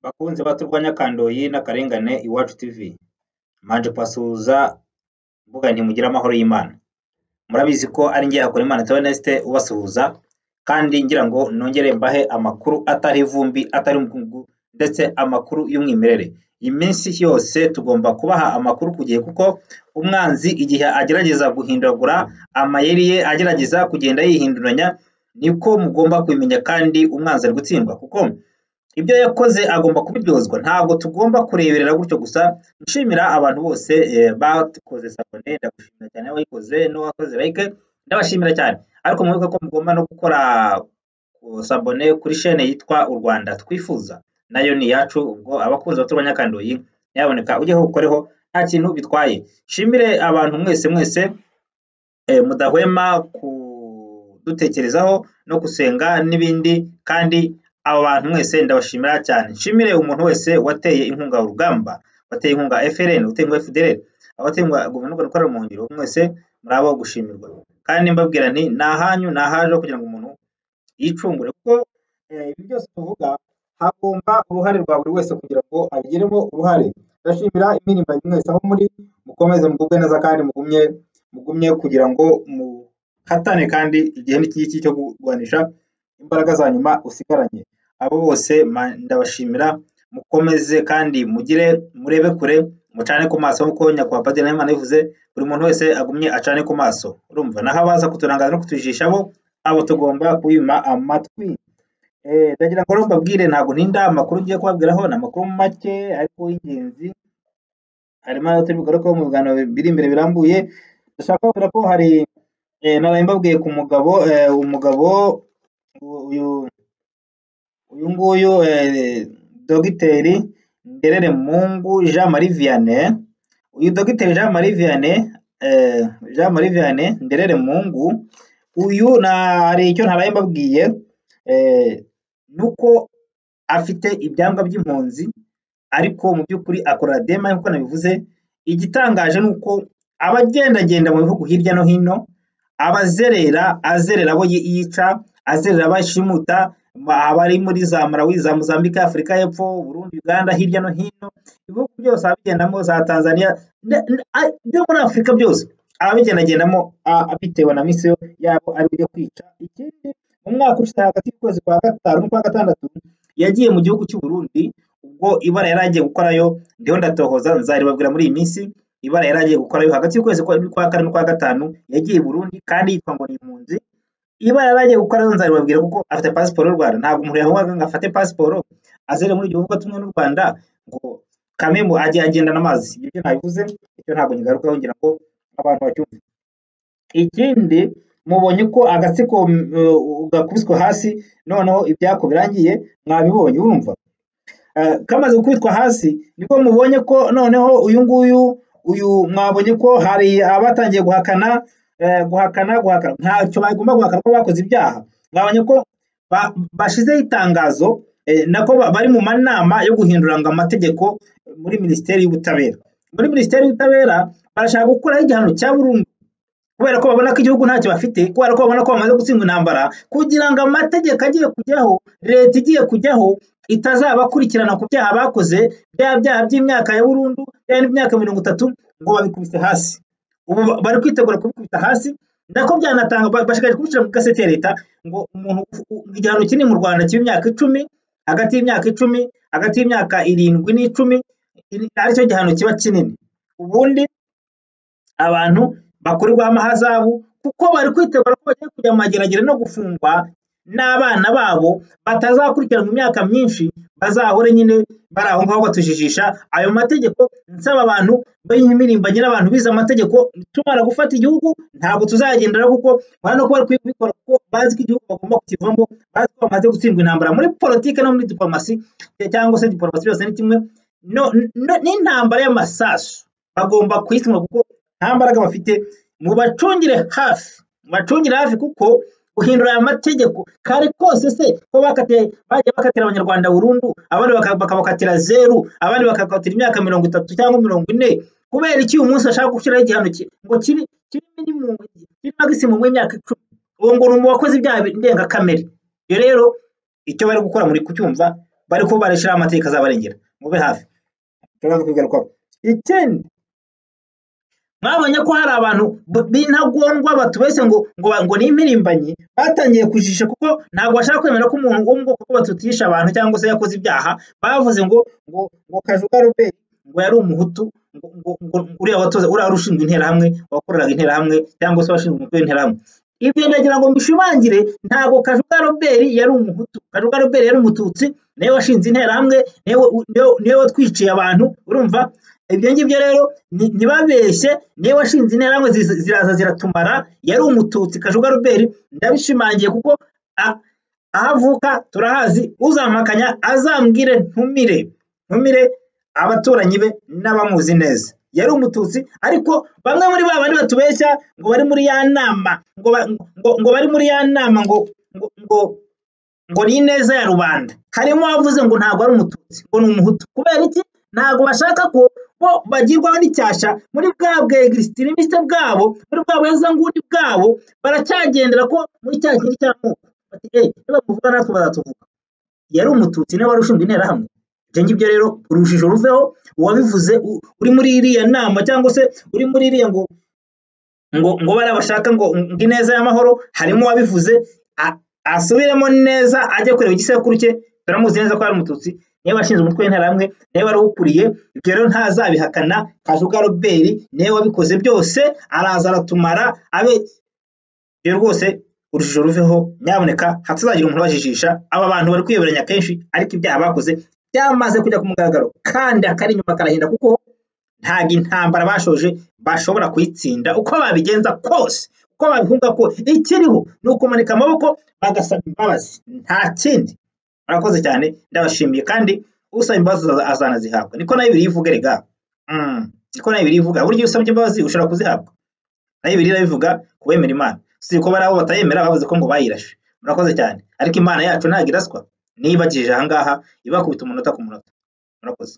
Bakunzi bacu urwanyakandoyi n'akarengane Iwacu TV, mbanje kubasuhuza mvuga nti mugire amahoro y'Imana, murabizi ko ari jye Hakorimana Theoneste ubasuhuza kandi ngira ngo nongere mbahe amakuru atari ivumbi, atari umukungugu ndetse amakuru y'umwimerere, iminsi yose tugomba kubaha amakuru ku gihe kuko umwanzi igihe agerageza guhindagura amayeri ye agerageza kugenda yihinduranya niko mugomba kubimenya kandi umwanzi ari gutsindwa kuko ibyo yakoze agomba kubiryozwa, ntabwo tugomba kureberera gutyo gusa, nshimira abantu bose eh, bakoze sabone, ndagushimira cyane wayikoze n'uwakoze like, ndabashimira cyane ariko mwibuke ko mugomba no gukora ku- sabone kuri shene yitwa u Rwanda twifuza nayo ni iyacu, ubwo abakunzi bato b'abanyakandoyi nyaboneka ujyeho ukoreho nta kintu bitwaye, nshimire abantu mwese mwese eh, mudahwema kudutekerezaho no gusenga n'ibindi kandi abo bantu mwese ndabashimira cyane nshimire umuntu wese wateye inkunga urugamba wateye inkunga FLN wateye inkunga FDLR abateye inkunga guverinoma ikorera mu ngiro mwese muri abo gushimirwa kandi mbabwira nti ni ahanyu ni ahaje kugira ngo umuntu yicungure kuko eh, ibi byose tuvuga hagomba uruhare rwa buri wese kugira ngo abigiremo uruhare ndashimira imirimo yanyu mwese aho muri mukomeze mugubwe neza kandi mugumye mugumye kugira ngo muhatane kandi igihe n'ikigiki cyo kurwanisha imbaraga za nyuma usigaranye abo bose ma- ndabashimira mukomeze kandi mugire murebe kure mucane ku maso nk'uko nyakubahwa padiri Nahimana yabivuze buri muntu wese agumye acane ku maso urumva naho abaza kuturangaza no kutujijisha bo abo tugomba kubima amatwi Eh, ndagira ngo rero mbabwire ntabwo ntinda amakuru ngiye kubabwiraho ni amakuru make ariko y'ingenzi harimo ayo turi bugarukeho mu biganiro biri imbere birambuye ndashaka kubabwira ko hari eh, naraye mbabwiye ku mugabo eh, umugabo uyu uyu- uyu nguyu eh, dogiteri Nderere Mungu Jean Marie Vianney uyu dogiteri Jean Marie Vianney eh, Jean Marie Vianney Nderere Mungu uyu na hari icyo ntaraye mbabwiye eh, nuko afite ibyangwa by'impunzi ariko mu by'ukuri akora dema nk'uko nabivuze igitangaje ni uko aba agendagenda mu bihugu hirya no hino abazerera azerera abo yi- yica azerera abashimuta ba- abari muri za Malawi za Mozambique Afurika y'Epfo Burundi Uganda hirya no hino ibihugu byose abigendamo za Tanzania nde- nde- a- byo muri Afurika byose ababigendagendamo a- bitewe na misiyo yabo ari yo kwica ikindi mu mwaka ushize hagati y'ukwezi kwa gatanu n'ukwa gatandatu yagiye mu gihugu cy'u Burundi ubwo ibara yari agiye gukora yo, ndiho ndatohoza nzaribabwira muri iyi minsi ibara yari agiye gukora yo hagati y'ukwezi kwa kwa kane n'ukwa gatanu yagiye i Burundi kandi yitwa ngo ni impunzi ibara yari agiye gukora yo nzaribabwira kuko afite pasiporo y'u Rwanda ntabwo umuntu yavugaga ngo afate pasiporo azere muri igihugu tumwe n'u Rwanda ngo kame mu ajye agendana amazi ibyo byo nabivuze icyo ntabwo ngigarukaho ngira ngo abantu bacyumve ikindi mubonye ko agatsiko mm, uh, gakubiswe hasi noneho ibyako birangiye mwabibonye urumva Eh, kamaze gukubitwa hasi niko mubonye ko noneho uyu nguyu uyu mwabonye ko hari abatangiye guhakana eh, guhakana guhakana ntacyo bagomba guhakana ko bakoze ibyaha mwabonye ko ba- bashizeho itangazo eh, nako ba- bari mu manama yo guhinduranga amategeko muri minisiteri y'ubutabera muri minisiteri y'ubutabera barashaka gukuraho igihano cya burundu kubera ko babona ko igihugu ntacyo bafite kubera ko babona ko bamaze gutsindwa intambara kugira ngo amategeko agiye kujyaho leta igiye kujyaho itazabakurikirana ku byaha bakoze bya byaha by'imyaka ya burundu bya n'imyaka mirongo itatu ngo babikubise hasi ubu ba- bari kwitegura kubikubita hasi nako byanatanga ba- bashakaje kubishyira mu gasete ya leta ngo umuntu u- u- igihano kinini mu rwanda cy'imyaka icumi hagati y'imyaka icumi hagati y'imyaka irindwi n'icumi iri- aricyo gihano kiba kinini ubundi abantu bakorerwaho amahazabu kuko bari kwitegura ko bagiye kujya mu mageragere no gufungwa n'abana babo batazakurikiranwa imyaka myinshi bazahore nyine bari aho ngaho batujijisha ayo mategeko nsaba abantu b'imirimbanye n'abantu bize amategeko tumara gufata igihugu ntabwo tuzagendera kuko urabona ko bari kubikora kuko bazi ko igihugu bagomba kukivamo bazi ko bamaze gutsindwa intambara muri politiki no muri diplomasi cyangwa se diplomasi byose ni kimwe no- no- n'intambara y'amasasu bagomba kuyituma kuko nta mbaraga bafite mubacungire hafi mubacungire hafi kuko guhindura aya mategeko kare kose se ko bakatiye bagiye bakatira abanyarwanda burundu abandi baka- bakabakatira zeru abandi bakakatira imyaka mirongo itatu cyangwa mirongo ine kubera iki uyu munsi bashaka gushyiraho igihano ki- ngo kiri kiri minimum kiri maximum y'imyaka icumi uwo ngo ni umu wakoze ibyaha ndengakamere ibyo rero icyo bari gukora muri kucyumva bari kubarisha amategeko azabarengera mube hafi turaza kubigarukaho ikindi mwabonye ko hari abantu b- b'intagondwa batubese ngo ngo ba- ngo ni impirimbanyi batangiye kujijisha kuko ntabwo bashaka kwemera ko umuntu wo mu bwoko bw'abatutishi abantu cyangwa se yakoze ibyaha bavuze ngo ngo ngo kajuga ruberi ngo yari umuhutu ngo ngo ngo uriya watoza uriya wari ushinzwe interahamwe wakoreraga interahamwe cyangwa se washinzwe umutwe w'interahamwe ibyo ndagira ngo mbishimangire ntabwo kajuga roberi yari umuhutu kajuga roberi yari umututsi niwe washinze interahamwe niwe niwe- niwe watwiciye abantu urumva ibyo ngibyo rero ni- ntibabeshye niwe washinze interahamwe ziza- ziraza ziratumara yari umututsi kajuga roberi ndabishimangiye kuko a- aho avuka turahazi uzampakanya azambwire ntumire ntumire abaturanyi be n'abamuzi neza yari umututsi ariko bamwe muri ba bandi batubeshya ngo bari muri ya nama ngo, ba- ngo, ngo bari muri ya nama ngo ngo, ngo ngo ni ineza ya rubanda harimo abavuze ngo ntabwo ari umututsi ngo ni umuhutu kubera iki ntabwo bashaka ko bo bagirwaho n'icyasha muri bwa bwegirisitiriviste bwabo muri bwa bwezanguni bwabo baracyagendera ko muri cya kintu cy'amoko bati eee niba muvuga natwe bazatuvuga yari umututsi niba wari ushinzwe interahamwe ibyo ngibyo rero urujijo ruveho uwabivuze u- uri muri iriya nama cyangwa se uri muri iriya ngo ngo ngo bariya bashaka ngo ngo ineza y'amahoro harimo uwabivuze a- asubiremo neza ajye kureba igisekuru cye turamuzi neza ko ari umututsi niwe washinze umutwe w'interahamwe niwe wari uwukuriye ibyo rero ntazabihakana kajuga roberi niwe wabikoze byose araza aratumara abe rero rwose urujijo ruveho nyamuneka hatazagira umuntu ubajijisha aba bantu bari kwiyoberanya kenshi ariko ibyaha bakoze byamaze kujya ku mugaragaro kandi akari inyuma karahinda kuko ntabwo intambara bashoje bashobora kuyitsinda uko babigenza kose uko babihunga ko ikiriho ni ukumanika amaboko bagasaba imbabazi nta kindi murakoze cyane ndabashimiye kandi usaba imbabazi aza- azanazihabwa niko na bibiliya ivuga rega Mm, niko na bibiliya ivuga burya iyo usabye imbabazi ushobora kuzihabwa na bibiliya irabivuga ku bemera imana si ko bari abo batayemera bavuze ko ngo bayirashe murakoze cyane ariko imana yacu ntabwo iraswa niba igije aha ngaha ibakubita umunota ku munota murakoze